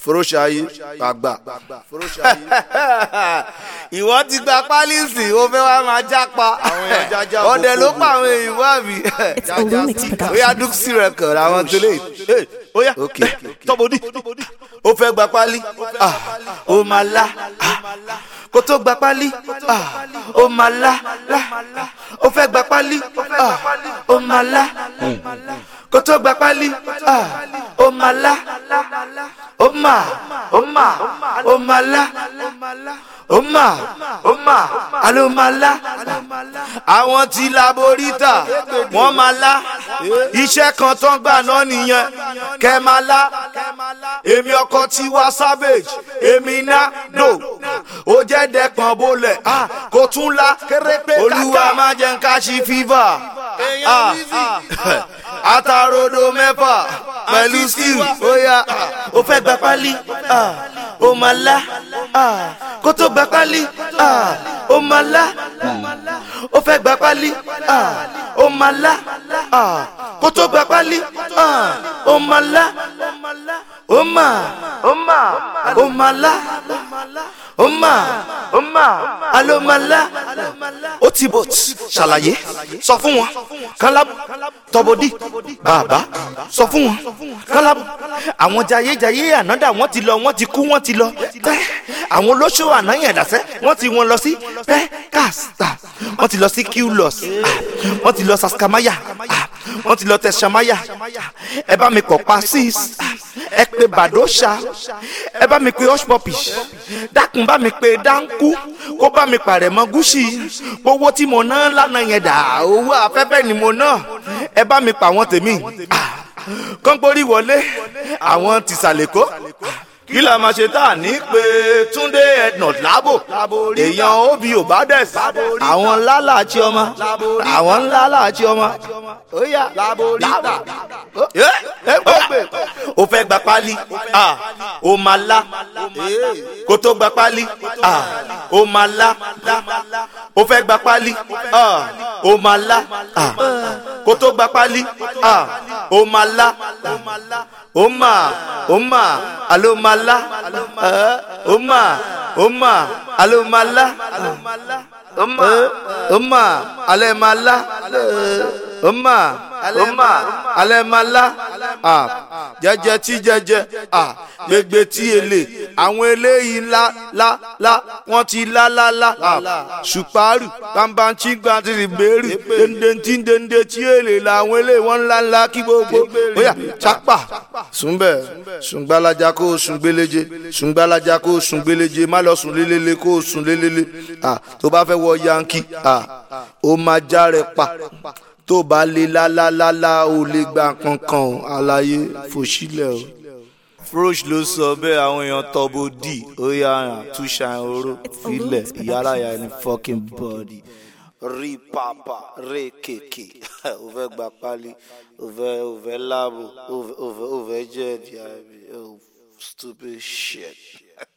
foroṣayi àgbà. ìwọ ti gba pálíìsì ó fẹ́ wá máa jápa Àwọn èèyàn jájá ọdẹ ló gbogbo. pa àwọn èèyàn wá mi. It's Olumix ó yá Production. dúkìsì rẹ̀ kàn àwọn tó lè. ó yá Ok. tọ́bọ̀dì ó fẹ́ gba pálí ah, ó máa lá ah, kó tó gba pálí ah, ó máa lá lá ó fẹ́ gba pálí ah, ó máa lá kó tó gba pálí ah, ó máa lá ó mà ó mà ó máa lá ó mà ó mà àló máa lá àwọn tí laborítà wọ́n máa lá iṣẹ́ kan tán gbà náà nìyẹn kẹ́ máa lá èmi ọkọ Tiwa Savage èmi ná dò ó jẹ́ dẹ́pọ̀n bolẹ̀ ah, kò tún la olúwa má jẹ́ ń ká sí fífà àtàròdò mẹ́fà pẹ̀lú skill ó yá ó fẹ́ gba pálí ah, ó máa lá ah, kó tó gba pálí ah, ó máa lá ó fẹ́ gba pálí ah, ó máa lá ah, kó tó gba pálí ah, ó máa lá ó mà ó mà ó máa lá ó mà ó mà alo máa lá ó ti bò ṣàlàyé sọ fún wọn kálábù tọbọdí bàbá sọ fún wọn kálábù àwọn jayéjayé ànádà wọn ti lọ wọn ti kú wọn ti lọ tẹ àwọn olóṣù ànáyẹ̀dàsẹ́ wọn ti wọn lọ sí pẹ́kàstà wọn ti lọ sí qlos wọn ti lọ saskamaya ah, wọn ti lọ tẹsamaya ẹ bá mi kọ̀ pa six ẹ pé bàdóṣà ẹ bá mi pé hushpuppi dákun bá mi pé dáńkú kó bá mi pàrẹ̀ mọ́ gúúsì owó tí mo ná lánàá yẹn dà owó afẹ́fẹ́ ni mo ná ẹ bá mi pa àwọn tèmi Ah, kọ́ńpórí wọlé àwọn tìsàlẹ̀kọ́ kí la máa ṣe tá a ní pé túndé ednut lábò èèyàn obi ò bá dẹ̀ sí àwọn ńlá làásì ọmọ àwọn ńlá làásì ọmọ ó yá lábò ẹ ẹ gbé o fẹ́ gba pálí ah, o máa lá kó tó gba pálí ah, o máa lá o fẹ́ gba pálí ah, o máa lá ah, kó tó gba pálí ah, o máa lá o máa o máa alo máa lá eh, o máa o máa alo máa lá o máa o máa alẹ́ máa lá o máa o máa alẹ́ máa lá ah, jẹ́jẹ́ tí jẹ́jẹ́ ah, gbégbé tí èlé àwọn eléyìí ńlá lá lá wọ́n ti lá lá lá ah, ṣùpárù bámbáńtì gbàtìrì bẹ́ẹ̀rì dèndéntì dèndé tí èlé làwọn eléyìí wọ́n ńlá ńlá kí gbogbo bóyá chápà súnbẹ̀ sùngbàlájà kó o sùn gbéléje sùngbàlájà kó o sùn gbéléje má lọ sùn lélele kó o sùn lélele ah, tó bá fẹ́ wọ yankí ah, ó máa já rẹ pa tó bá lé lálálálá ó lè gba kankan o àlàyé fòṣílẹ̀ o. frosh ló sọ bẹ́ẹ̀ àwọn èèyàn tọ́bù dì ó yà hàn túṣà oró filẹ̀ ìyárayà ní fucking body rí pàpà rí kèké ó fẹ́ gba pálí ó fẹ́ ó fẹ́ láàbò ó fẹ́ ó fẹ́ jẹ́ ẹ̀dì àbí oh stupid shit.